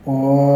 ኦ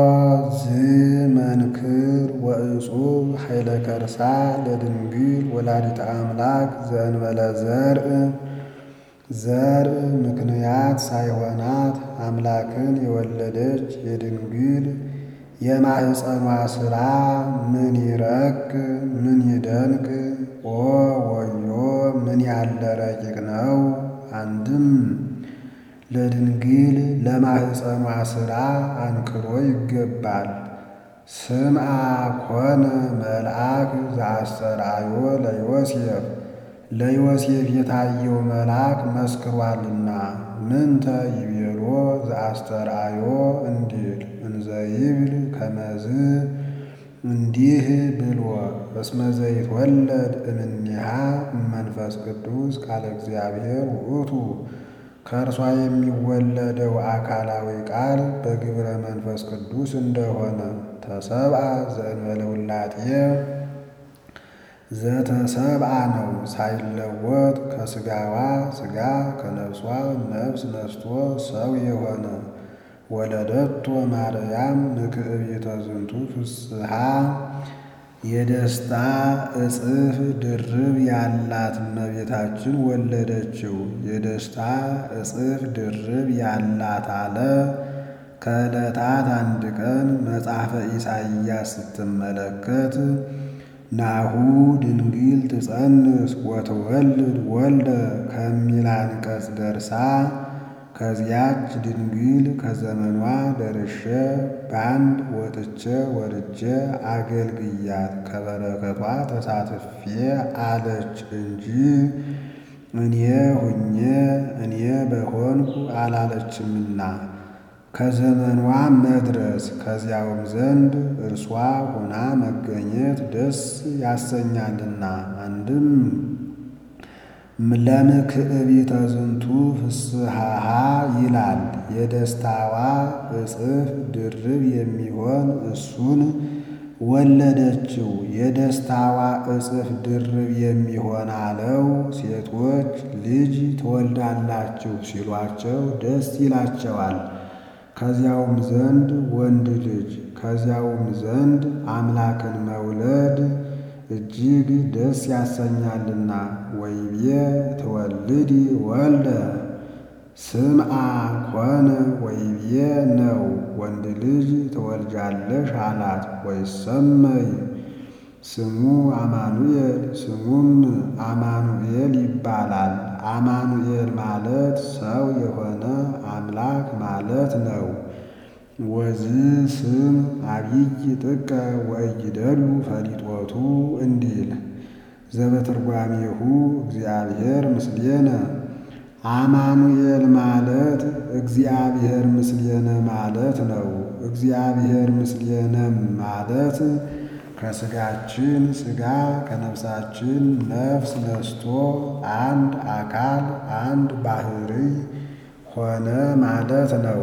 ዝመንክር ወእጹብ ኃይለ ከርሳ ለድንግል ወላዲተ አምላክ ዘእንበለ ዘርእ ዘርእ ምክንያት ሳይሆናት አምላክን የወለደች የድንግል የማኅፀኗ ሥራ ምን ይረቅ ምን ይደንቅ! ኦ ወዮ ምን ያለ ረቂቅ ነው! አንድም ለድንግል ለማኅፀኗ ሥራ አንክሮ ይገባል። ስምዐ ኮነ መልአክ ዘአስተርአዮ ለዮሴፍ ለዮሴፍ የታየው መልአክ መስክሯልና ምንተ ይቤሎ ዘአስተርአዮ እንዲል እንዘ ይብል ከመዝ እንዲህ ብሎ እስመ ዘይትወለድ እምኔሃ እመንፈስ ቅዱስ ቃለ እግዚአብሔር ውእቱ ከእርሷ የሚወለደው አካላዊ ቃል በግብረ መንፈስ ቅዱስ እንደሆነ ተሰብአ ዘእንበለ ውላጤ ዘተሰብአ ነው ሳይለወጥ ከሥጋዋ ሥጋ ከነፍሷ ነፍስ ነስቶ ሰው የሆነ ወለደቶ ማርያም ንክእቢተ ዝንቱ ፍስሐ የደስታ እጽፍ ድርብ ያላት እመቤታችን ወለደችው። የደስታ እጽፍ ድርብ ያላት አለ። ከዕለታት አንድ ቀን መጽሐፈ ኢሳይያስ ስትመለከት ናሁ ድንግል ትጸንስ ወትወልድ ወልደ ከሚል አንቀጽ ደርሳ ከዚያች ድንግል ከዘመኗ ደርሼ በአንድ ወጥቼ ወርጄ አገልግያት ከበረከቷ ተሳትፌ አለች እንጂ እኔ ሁኜ እኔ በሆንኩ አላለችምና ከዘመኗ መድረስ ከዚያውም ዘንድ እርሷ ሆና መገኘት ደስ ያሰኛልና አንድም ለምክዕቢተ ዝንቱ ፍስሐሃ ይላል። የደስታዋ እጽፍ ድርብ የሚሆን እሱን ወለደችው። የደስታዋ እጽፍ ድርብ የሚሆን አለው። ሴቶች ልጅ ትወልዳላችሁ ሲሏቸው ደስ ይላቸዋል። ከዚያውም ዘንድ ወንድ ልጅ ከዚያውም ዘንድ አምላክን መውለድ እጅግ ደስ ያሰኛልና ወይቤ ትወልዲ ወልደ ስምዐ ኮነ ወይቤ ነው ወንድ ልጅ ትወልጃለሽ አላት። ወይሰመይ ስሙ አማኑኤል ስሙም አማኑኤል ይባላል። አማኑኤል ማለት ሰው የሆነ አምላክ ማለት ነው። ወዝ ስም አብይ ጥቀ ወእይደሉ ፈሊጦቱ እንዲል ዘበትርጓሜሁ እግዚአብሔር ምስሌነ አማኑኤል ማለት እግዚአብሔር ምስሌነ ማለት ነው። እግዚአብሔር ምስሌነም ማለት ከሥጋችን ሥጋ ከነፍሳችን ነፍስ ነስቶ አንድ አካል አንድ ባሕርይ ሆነ ማለት ነው።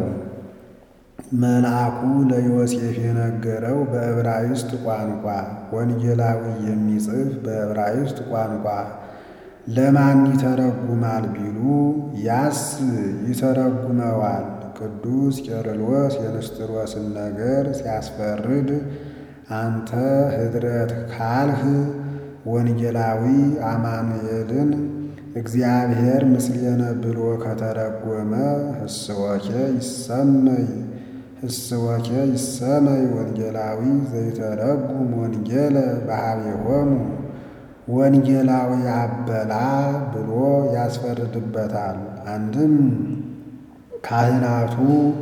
መልአኩ ለዮሴፍ የነገረው በዕብራይስጥ ቋንቋ፣ ወንጌላዊ የሚጽፍ በዕብራይስጥ ቋንቋ ለማን ይተረጉማል ቢሉ ያስ ይተረጉመዋል። ቅዱስ ቄርሎስ የንስጥሮስን ነገር ሲያስፈርድ አንተ ኅድረት ካልህ ወንጌላዊ አማኑኤልን እግዚአብሔር ምስሌነ ብሎ ከተረጎመ ህስወኬ ይሰመይ ህስወኬ ይሰመይ ወንጌላዊ ዘይተረጉም ወንጌለ ባህቤሆሙ ወንጌላዊ አበላ ብሎ ያስፈርድበታል። አንድም ካህናቱ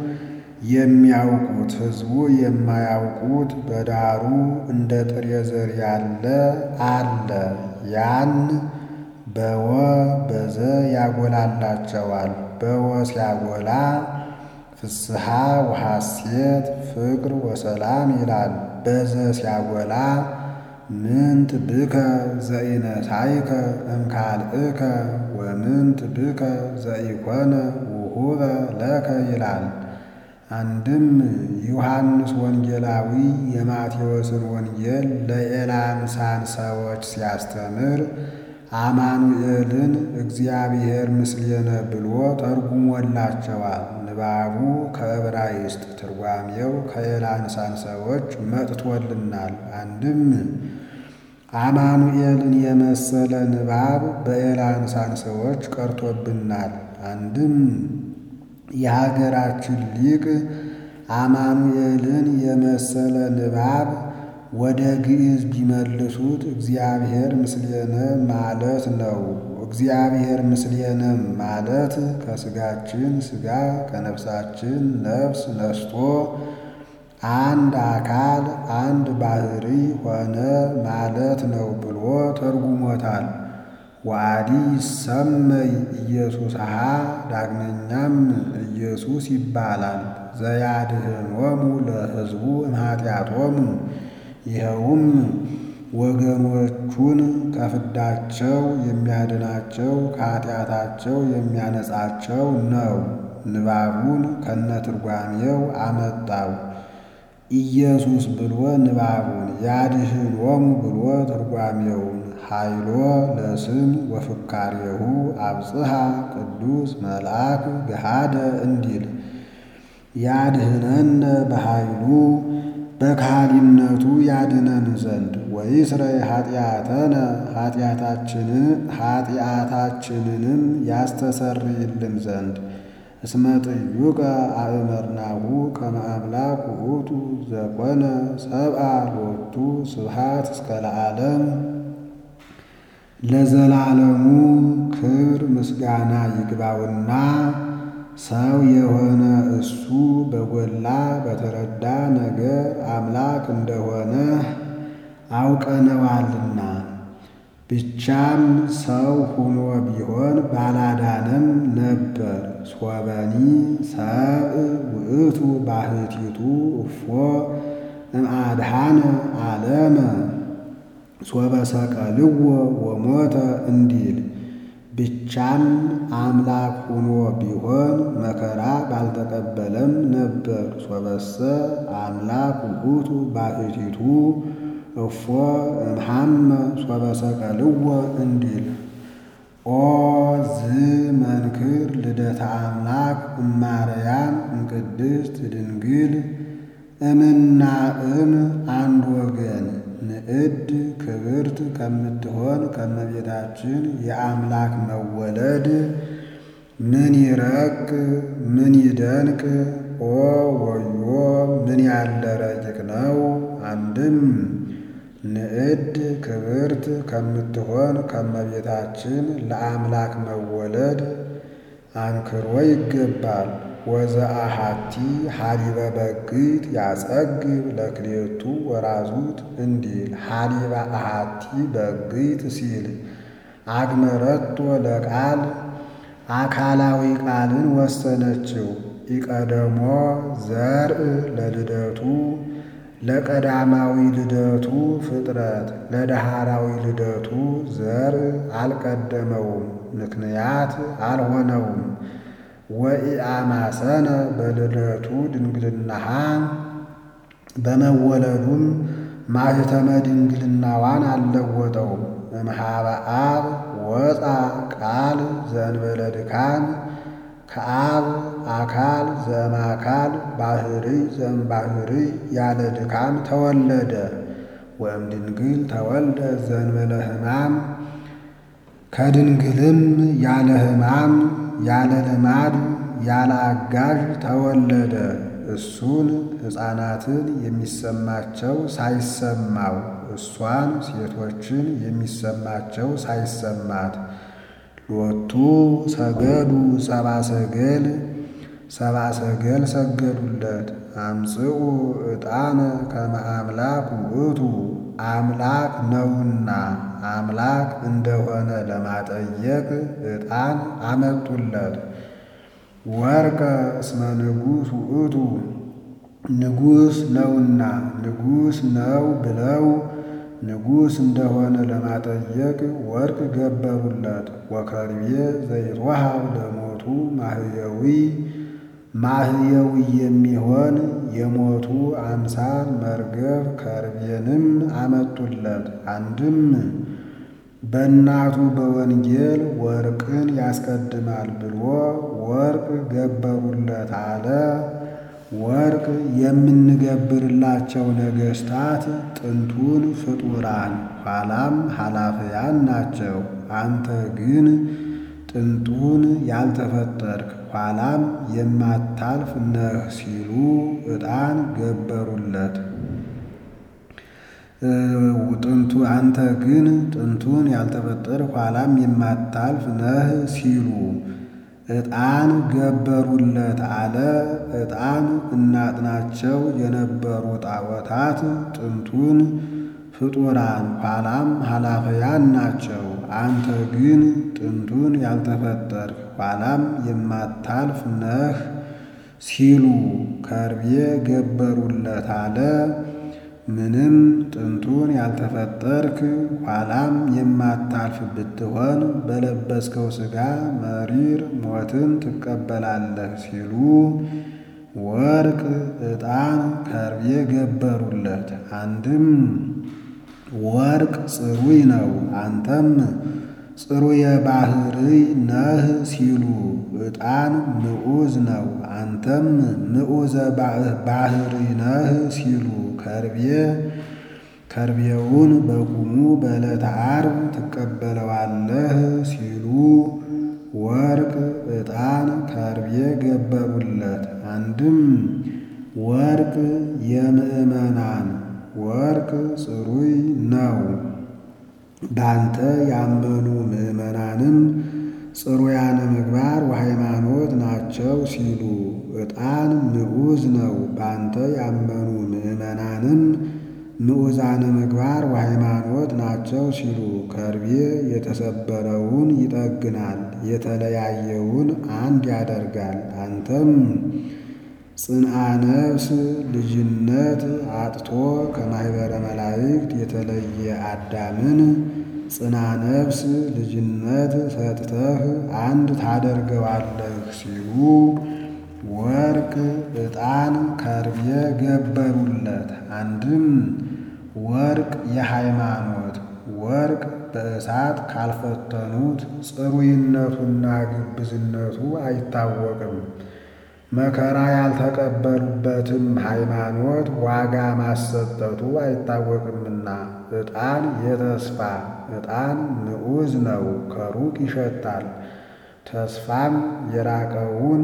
የሚያውቁት ሕዝቡ የማያውቁት በዳሩ እንደ ጥሬ ዘር ያለ አለ። ያን በወ በዘ ያጎላላቸዋል። በወ ሲያጎላ ፍስሐ ወሐሴት ፍቅር ወሰላም ይላል። በዘ ሲያጎላ ምንት ብከ ዘኢነሳይከ እምካልእከ ወምንት ብከ ዘኢኮነ ውሁበ ለከ ይላል። አንድም ዮሐንስ ወንጌላዊ የማቴዎስን ወንጌል ለኤላምሳን ሰዎች ሲያስተምር አማኑኤልን እግዚአብሔር ምስሌነ ብሎ ተርጉሞላቸዋል። ንባቡ ከዕብራይስጥ ትርጓሜው ከኤላንሳን ሰዎች መጥቶልናል። አንድም አማኑኤልን የመሰለ ንባብ በኤላንሳን ሰዎች ቀርቶብናል። አንድም የሀገራችን ሊቅ አማኑኤልን የመሰለ ንባብ ወደ ግዕዝ ቢመልሱት እግዚአብሔር ምስሌነ ማለት ነው። እግዚአብሔር ምስሌነም ማለት ከሥጋችን ሥጋ ከነፍሳችን ነፍስ ነስቶ አንድ አካል አንድ ባሕሪ ሆነ ማለት ነው ብሎ ተርጉሞታል። ዋዲ ሰመይ ኢየሱስሃ ዳግመኛም ኢየሱስ ይባላል። ዘያድኅኖሙ ለሕዝቡ እምኃጢአቶሙ ይኸውም ወገኖቹን ከፍዳቸው የሚያድናቸው ከኃጢአታቸው የሚያነጻቸው ነው። ንባቡን ከነትርጓሜው አመጣው። ኢየሱስ ብሎ ንባቡን ያድኅኖሙ ብሎ ትርጓሜውን ኃይሎ ለስም ወፍካሬሁ አብጽሐ ቅዱስ መልአክ ገሃደ እንዲል ያድኅነነ በኃይሉ በካህሊነቱ ያድነን ዘንድ ወይስረይ ኃጢአተነ ኃጢአታችንንም ያስተሰርይልን ዘንድ እስመ ጥዩቀ አእመርናሁ ከመ አምላክ ውእቱ ዘኮነ ሰብአ ሎቱ ስብሐት እስከ ለዓለም ለዘላለሙ ክብር ምስጋና ይግባውና ሰው የሆነ እሱ በጎላ በተረዳ ነገር አምላክ እንደሆነ አውቀነዋልና። ብቻም ሰው ሁኖ ቢሆን ባላዳነም ነበር። ሶበኒ ሰብእ ውእቱ ባሕቲቱ እፎ እምአድኃነ ዓለመ ሶበ ሰቀልዎ ወሞተ እንዲል ብቻም አምላክ ሁኖ ቢሆን መከራ ባልተቀበለም ነበር። ሶበሰ አምላክ ውእቱ ባሕቲቱ እፎ እምሃመ ሶበ ሰቀልዎ እንዲል ኦ ዝ መንክር ልደተ አምላክ እማርያም እምቅድስት ድንግል እምና እም አንድ ወገን ንዕድ ክብርት ከምትሆን ከመቤታችን የአምላክ መወለድ ምን ይረቅ ምን ይደንቅ! ኦ ወዮ ምን ያለ ረቂቅ ነው! አንድም ንዕድ ክብርት ከምትሆን ከመቤታችን ለአምላክ መወለድ አንክሮ ይገባል። ወዘአሃቲ ሀሊበ በግት ያጸግብ ለክሌቱ ወራዙት እንዲል ሀሊበ አሃቲ በግት ሲል አግመረቶ ለቃል አካላዊ ቃልን ወሰነችው። ኢቀደሞ ዘርእ ለልደቱ ለቀዳማዊ ልደቱ ፍጥረት ለዳህራዊ ልደቱ ዘርእ አልቀደመውም፣ ምክንያት አልሆነውም። ወኢአማሰነ በልደቱ ድንግልናሃ በመወለዱም ማኅተመ ድንግልናዋን አልለወጠውም። እምኀበ አብ ወፃ ቃል ዘእንበለ ድካም ከአብ አካል ዘእምአካል ባሕርይ ዘእምባሕርይ ያለ ድካም ተወለደ። ወእም ድንግል ተወልደ ዘእንበለ ሕማም ከድንግልም ያለ ሕማም ያለ ልማድ ያለ አጋዥ ተወለደ። እሱን ሕፃናትን የሚሰማቸው ሳይሰማው እሷን ሴቶችን የሚሰማቸው ሳይሰማት ሎቱ ሰገዱ ሰብአ ሰገል ሰብአ ሰገል ሰገዱለት። አምጽኡ ዕጣነ ከመ አምላክ ውእቱ አምላክ ነውና አምላክ እንደሆነ ለማጠየቅ ዕጣን አመጡለት። ወርቀ እስመ ንጉሥ ውእቱ ንጉሥ ነውና ንጉሥ ነው ብለው ንጉሥ እንደሆነ ለማጠየቅ ወርቅ ገበሩለት። ወከርቤ ዘይትወሃብ ለሞቱ ማህየዊ ማህየዊ የሚሆን የሞቱ አምሳል መርገፍ ከርቤንም አመጡለት። አንድም በእናቱ በወንጌል ወርቅን ያስቀድማል ብሎ ወርቅ ገበሩለት አለ። ወርቅ የምንገብርላቸው ነገሥታት ጥንቱን ፍጡራን ኋላም ኃላፊያን ናቸው። አንተ ግን ጥንቱን ያልተፈጠርክ ኋላም የማታልፍ ነህ ሲሉ ዕጣን ገበሩለት። ጥንቱ አንተ ግን ጥንቱን ያልተፈጠርክ ኋላም የማታልፍ ነህ ሲሉ ዕጣን ገበሩለት አለ። ዕጣን እናጥናቸው የነበሩ ጣዖታት ጥንቱን ፍጡራን ኋላም ኃላፊያን ናቸው። አንተ ግን ጥንቱን ያልተፈጠርክ ኋላም የማታልፍ ነህ ሲሉ ከርቤ ገበሩለት አለ። ምንም ጥንቱን ያልተፈጠርክ ኋላም የማታልፍ ብትሆን በለበስከው ሥጋ መሪር ሞትን ትቀበላለህ ሲሉ ወርቅ ዕጣን ከርቤ ገበሩለት። አንድም ወርቅ ጽሩይ ነው፣ አንተም ጽሩየ ባሕርይ ነህ ሲሉ ዕጣን ምዑዝ ነው፣ አንተም ምዑዘ ባሕርይ ነህ ሲሉ ከርቤ ከርቤውን በቁሙ በዕለተ ዓርብ ትቀበለዋለህ ሲሉ ወርቅ ዕጣን ከርቤ ገበሩለት። አንድም ወርቅ የምእመናን ወርቅ ጽሩይ ነው፣ ባንተ ያመኑ ምእመናንም ጽሩያነ ምግባር ወሃይማኖት ናቸው ሲሉ ዕጣን ምዑዝ ነው፣ ባንተ ያመኑ ምእመናንም ምዑዛነ ምግባር ወሃይማኖት ናቸው ሲሉ ከርቤ የተሰበረውን ይጠግናል፣ የተለያየውን አንድ ያደርጋል። አንተም ጽንዓ ነፍስ ልጅነት አጥቶ ከማኅበረ መላእክት የተለየ አዳምን ጽና ነፍስ ልጅነት ሰጥተህ አንድ ታደርገዋለህ ሲሉ ወርቅ ዕጣን ከርቤ ገበሩለት። አንድም ወርቅ የሃይማኖት ወርቅ በእሳት ካልፈተኑት ጽሩይነቱና ግብዝነቱ አይታወቅም። መከራ ያልተቀበሉበትም ሃይማኖት ዋጋ ማሰጠቱ አይታወቅምና ዕጣን የተስፋ ዕጣን ምዑዝ ነው፣ ከሩቅ ይሸታል። ተስፋም የራቀውን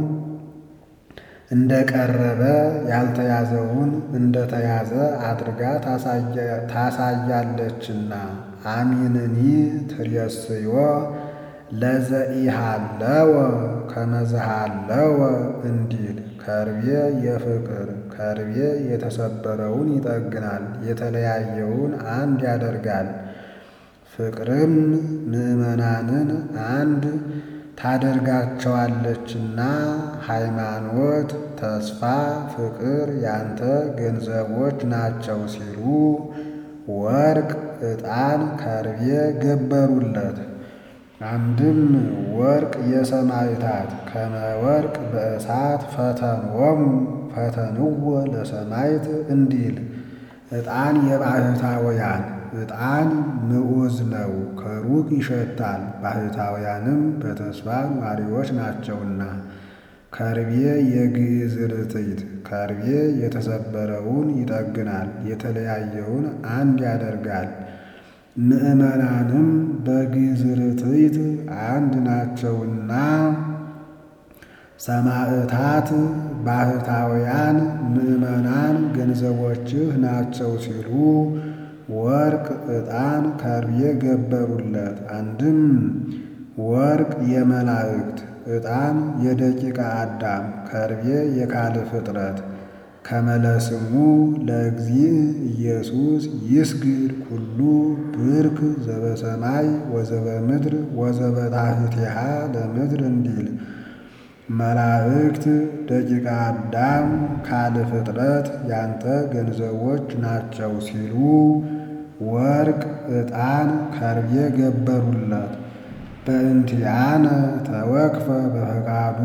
እንደቀረበ ያልተያዘውን እንደተያዘ አድርጋ ታሳያለችና አሚንኒ ትሬስዮ ለዘኢሃለወ ከመዝሃለወ እንዲል ከርቤ የፍቅር ከርቤ የተሰበረውን ይጠግናል፣ የተለያየውን አንድ ያደርጋል። ፍቅርም ምዕመናንን አንድ ታደርጋቸዋለችና ሃይማኖት፣ ተስፋ፣ ፍቅር ያንተ ገንዘቦች ናቸው ሲሉ ወርቅ ዕጣን ከርቤ ገበሩለት። አንድም ወርቅ የሰማዕታት ከመ ወርቅ በእሳት ፈተንዎሙ ፈተንዎ ለሰማዕት እንዲል ዕጣን የባሕታውያን ዕጣን ምዑዝ ነው፣ ከሩቅ ይሸታል። ባሕታውያንም በተስፋ ኗሪዎች ናቸውና። ከርቤ የግዕዝ ርትዕት ከርቤ የተሰበረውን ይጠግናል፣ የተለያየውን አንድ ያደርጋል። ምዕመናንም በግዕዝ ርትዕት አንድ ናቸውና ሰማዕታት ባሕታውያን ምዕመናን ገንዘቦችህ ናቸው ሲሉ ወርቅ ዕጣን ከርቤ ገበሩለት። አንድም ወርቅ የመላእክት ዕጣን የደቂቀ አዳም ከርቤ የካል ፍጥረት ከመለስሙ ለእግዚእ ኢየሱስ ይስግድ ኩሉ ብርክ ዘበሰማይ ወዘበምድር ወዘበታሕቲሃ ለምድር እንዲል መላእክት ደቂቀ አዳም ካል ፍጥረት ያንተ ገንዘቦች ናቸው ሲሉ ወርቅ ዕጣን ከርቤ ገበሩለት። በእንቲአነ ተወክፈ በፈቃዱ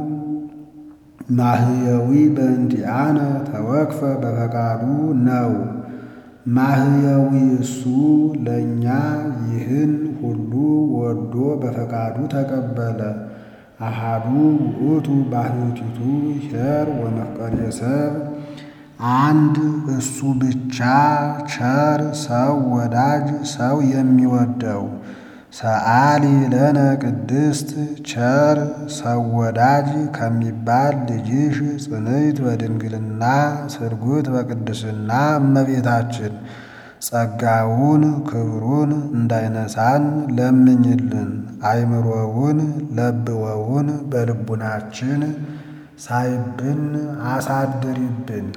ማህየዊ በእንቲአነ ተወክፈ በፈቃዱ ነው። ማህየዊ እሱ ለእኛ ይህን ሁሉ ወዶ በፈቃዱ ተቀበለ። አሃዱ ውእቱ ባህቲቱ ኄር ወመፍቀሬ ሰብ አንድ እሱ ብቻ ቸር ሰው ወዳጅ ሰው የሚወደው ሰአሊ ለነ ቅድስት ቸር ሰው ወዳጅ ከሚባል ልጅሽ ጽንዕት በድንግልና ስርጉት በቅድስና እመቤታችን ጸጋውን ክብሩን እንዳይነሳን ለምኝልን። አይምሮውን ለብወውን በልቡናችን ሳይብን አሳድሪብን።